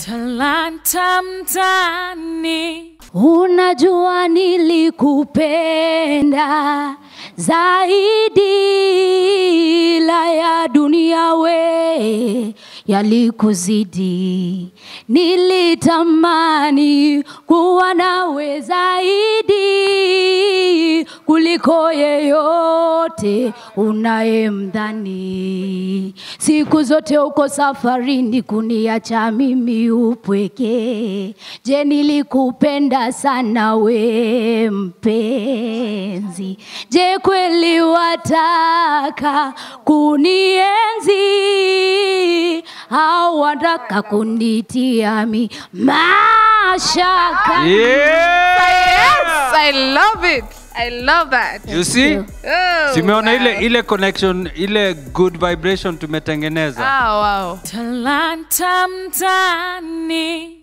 talanta mtani Unajua nilikupenda zaidi la ya dunia we yalikuzidi, nilitamani kuwa nawe zaidi kuliko yeyote unayemdhani. Siku zote uko safarini kuniacha mimi upweke. Je, nilikupenda sana we mpenzi? Je, kweli wataka kunienzi au wataka kunitia mi mashaka? Yes, I love it. I love that. You see? Oh, Simeona wow. ile ile connection ile good vibration tumetengeneza. Ah, wow. talanta mtani